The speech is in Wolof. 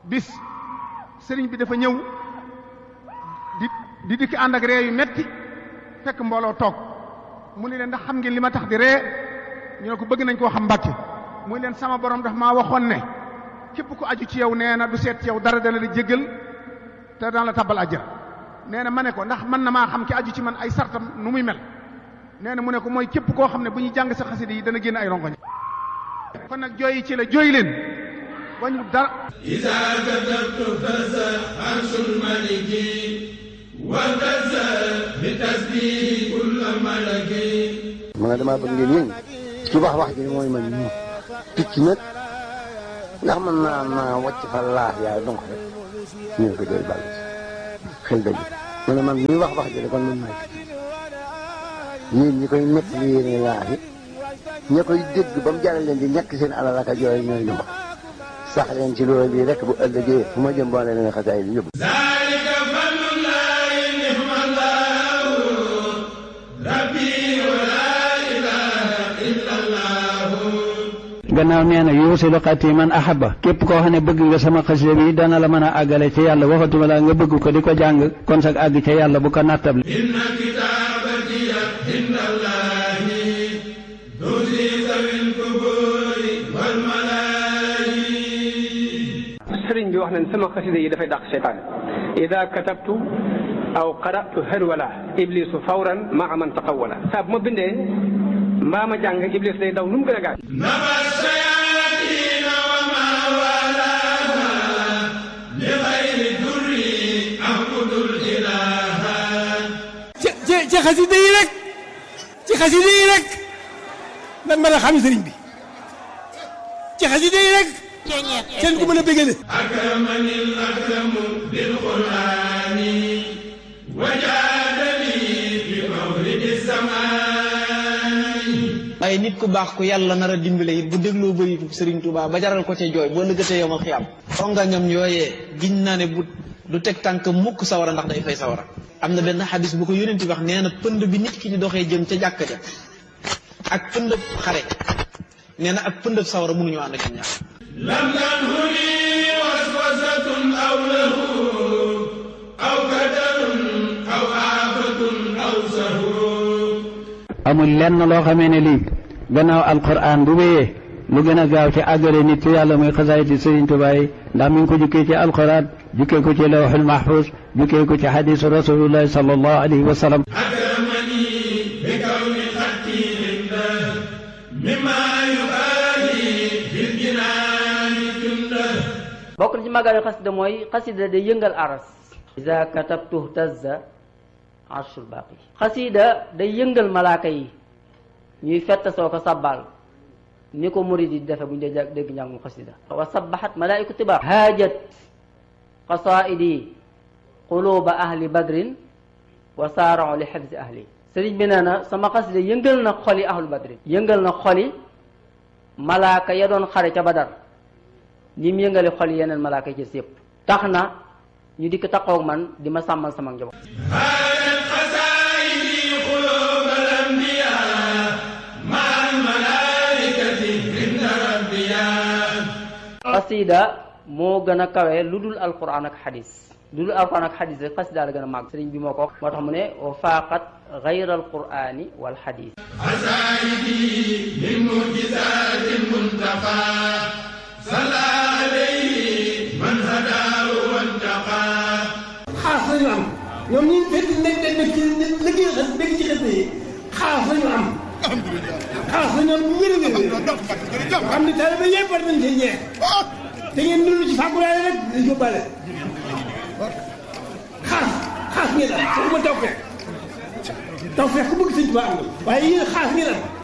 bis sëriñ bi dafa ñëw di di dikki ànd ak ree yu metti fekk mbooloo toog mu ni leen ndax xam ngeen li ma tax di ree ñu ne ko bëgg nañ koo xam mbàkke muy leen sama borom daf maa waxoon ne képp ku aju ci yow nee na du seet ci yow dara dana la jéggal te dana la tabbal àjjana nee na ma ne ko ndax mën na maa xam ki aju ci man ay sartam nu muy mel nee na mu ne ko mooy képp koo xam ne bu ñuy jàng sa xasida yi dana génn ay rongoñ kon nag jooyi ci la jooy leen wañu dara إذا كتبت فزع عرش الملك وفزع بتسبيح كل ملك ma ne damaa bëgg ngeen yëngu ci wax wax ji mooy man ñu picc nag ndax mën naa naa wàcc fa laax yaay donc rek ñu ne ko jooy bàll xel dëgg ma ne man ñuy wax wax ji kon man maay picc yéen ñi koy nekk li yéene laax yi ña koy dégg ba mu jaral leen di ñàkk seen alal ak a jooy ñooy ñu wax sax leen ci loolu bii rek bu ëllëgee fu ma jëm boole leen xasaay di yóbbu ذلك فضل الله نعم الله ربي ولا إله إلا الله gannaaw nee na yuusilu xati man ahaba képp koo xam ne bëgg nga sama xasida bi dana la mën a àggale ca yàlla waxatuma la nga bëgg ko di ko jàng kon sax àgg ca yàlla bu ko nattable إن كتابتي عند الله تزيد ذوي القبور والملائكة sëriñ bi wax nañ sama xasida yi dafay dàq seytaane ida katabtu aw qaratu harwala iblisu fawran maa man taqawala saa bu ma bindee mbaa ma jàng iblis day daw nu mu gën a gaaw نبى الشياطين وما والاها لغير الدر أعبد الإله ci ci ci xasida yi rek ci xasida yi rek lan mën a xam sëriñ bi ci xasida yi rek kenn ku mën a bégale أكرمني الأكرم بالقرآن وجادني بمولد السماء waaye nit ku baax ku yàlla nar a dimbale it bu dégloo bëri Serigne Touba ba jaral ko ca jooy boo lëggatee yomal xiyam rongañam yooyee giñ naa ne bu du teg tànk mukk sawara ndax day fay sawara am na benn xadis bu ko yónent wax nee na pënd bi nit ki di doxee jëm ca jàkka ja ak pëndëb xare nee na ak pëndëb sawara mënuñu ànd ak ñoom ñaar لم تنهني وسوسة أو له أو كدر أو آفة أو سهو amul lenn loo xamee ne lii gannaaw alquran bu wéyee lu gën a gaaw ci àggale nit ci yàlla muy xasaayiti Sëriñ Tuubaa yi ndax mi ngi ko jukkee ci alquran jukkee ko ci lawxul mahfuz jukkee ko ci xadisu rasulillahi sallallahu alayhi wa sallam أكرمني بكون خطي عنده مما يبالي في الجنان جنده bokk na ci màggalu xasida mooy xasida day yëngal aras ida katabtu tazza arshul baqi xasida day yëngal malaaka yi ñuy fett soo ko sabbal ni ko murid yi defe bu ñu dee jàng- dégg njàngum xasida wa sabbahat malaiku tiba haajat qasaidi quluba ahli badrin wa saarao li xifzi ahli sëriñ bi nee na sama xasida yëngal na xoli ahlu badrin yëngal na xoli malaaka ya doon xare ca badar ni mu yëngale xol yeneen malaaka ci yëpp tax na ñu dikk taxaw man di ma sàmmal sama njaboot هانت خزائني قلوب الأنبياء مع الملائكة عند ربيا xasida moo gën a kawe lu dul alquran ak xadis lu dul alquran ak xadis rek xasida la gën a màgg sëriñ bi moo ko wax moo tax mu ne wa faaqat gayra alqurani wal xadis عزائدي من معجزات المنتقى صلى عليه من هداه وانتقى xaas lañu am ñoom ñi fekk nekk nekk ci liggéey xas nekk ci xas yi xaas lañu am xaas lañu am bu wér a wér xam ne taalibe yëpp war nañ cee ñeex te ngeen dund ci fàggulaale rek di yóbbaale xaas xaas ngeen am waxuma taw fekk taw fekk ku bëgg sëñ Tuubaa am na waaye yéen xaas ngeen am